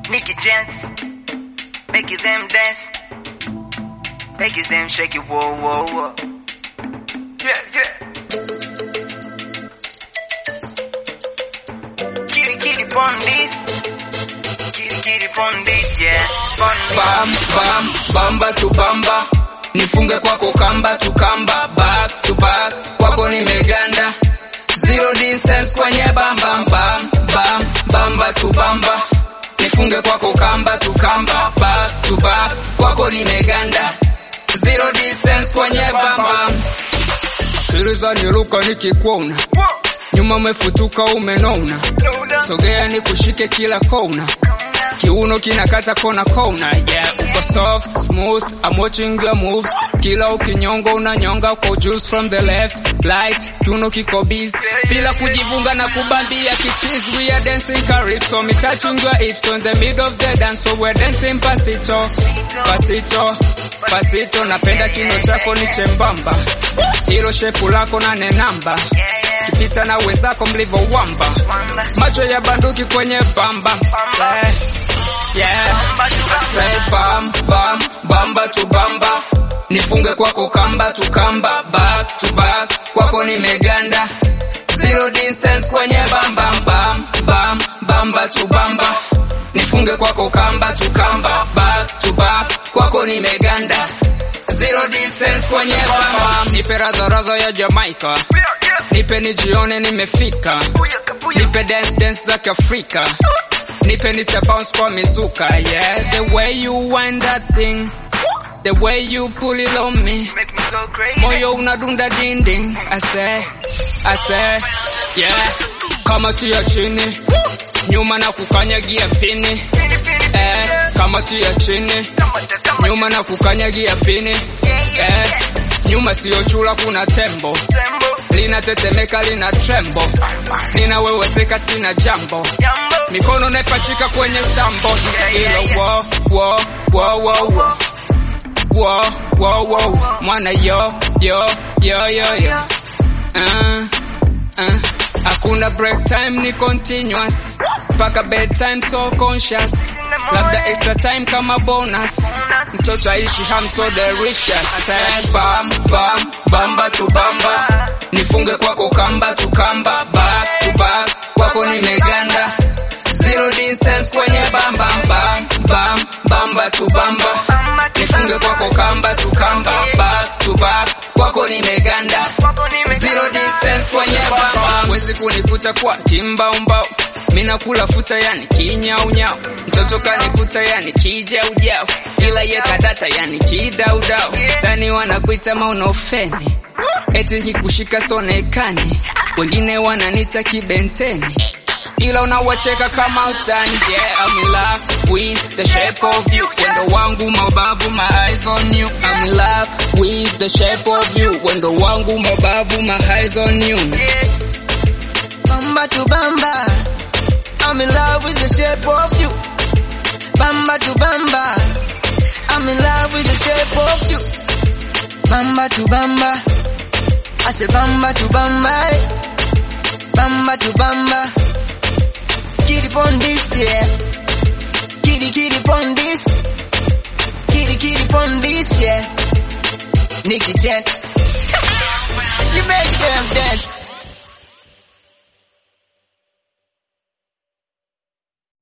Nicky Gents, make it them dance, make it them shake it, whoa, whoa, whoa. Yeah, yeah. Kitty, kitty, pon this. Kitty, kitty, pon this, yeah. Pon this. bam bam bamba tu bamba nifunge kwako kamba tu kamba back to back kwako nimeganda zero distance kwenye bam bam bam bam bamba tu bamba nifunge kwako kamba tu kamba back to back kwako nimeganda zero distance kwenye bam bam Sikiliza niruka nikikuona Whoa, nyuma umefutuka umenona no doubt. sogea nikushike kila kona kiuno kinakata kona kona yeah uko soft smooth I'm watching your moves kila ukinyonga unanyonga kwa juice from the left light kiuno kiko busy bila kujivunga na kubambia kichizi we are dancing calypso me touching your hips on the middle of the dance so we're dancing pasito pasito pasito napenda kino chako ni chembamba hilo shepu lako na nenamba Yeah, yeah. kipita na wenzako mlivyowamba Wamba. macho ya banduki kwenye bamba Eh, yeah. Say bam bam bamba tu bamba nifunge kwako kamba tu kamba back to back kwako nimeganda zero distance kwenye bam bam bam bam bamba tu bamba nifunge kwako kamba tu kamba back to back kwako nimeganda zero distance kwenye bam bam nipe radha radha ya Jamaica Yeah, yeah. nipe nijione nimefika Booyaka, booyaka. nipe dance dance za kiafrika nipe nita bounce kwa mizuka yeah the way you wind that thing the way you pull it on me Make me go crazy. moyo unadunda dinding I say I say yeah kama tia chini nyuma na kukanyagia pini Pini, pini, pini, eh yeah. kama tia chini Kama cha, kama nyuma na kukanyagia pini Yeah, yeah. eh nyuma sio chula kuna tembo Tembo. linatetemeka lina trembo ninaweweseka sina jambo Jambo. mikono naipachika kwenye tambo ilo wo wo wo wo wo wo wo wo mwana yo yo yo yo yo uh, uh. hakuna break time ni continuous mpaka bedtime so conscious labda extra time kama bonus mtoto aishi ham so delicious Say bam bam bamba tu bamba nifunge kwako kamba tu kamba back to back kwako nimeganda zero distance kwenye bam bam bam bam bamba tu bamba Bamba tu nifunge bamba. kwako kamba tu kamba back to back kwako nimeganda Kwako nimeganda. zero distance kwenye bamba wezi kunikuta kwa kimbaumbau mina kula futa yani kinyaunyau mtoto kanikuta yani kijaujau ila ye kadata yani kidaudau tani wanakuita maunofeni eti nkikushika sonekani wengine wananita kibenteni ila unawacheka kama utani yeah I'm in love with the shape of you wendo wangu mabavu my eyes on you I'm in love with the shape of you wendo wangu mabavu my eyes on you Bamba to bamba. I'm in love with the shape of you. Bamba to bamba. I'm in love with the shape of you. Bamba to bamba. I say bamba to bamba. eh. Bamba to bamba. Kitty on this, yeah. Kitty kitty on this. Kitty kitty on this, yeah. Nicky Jet. you make them dance.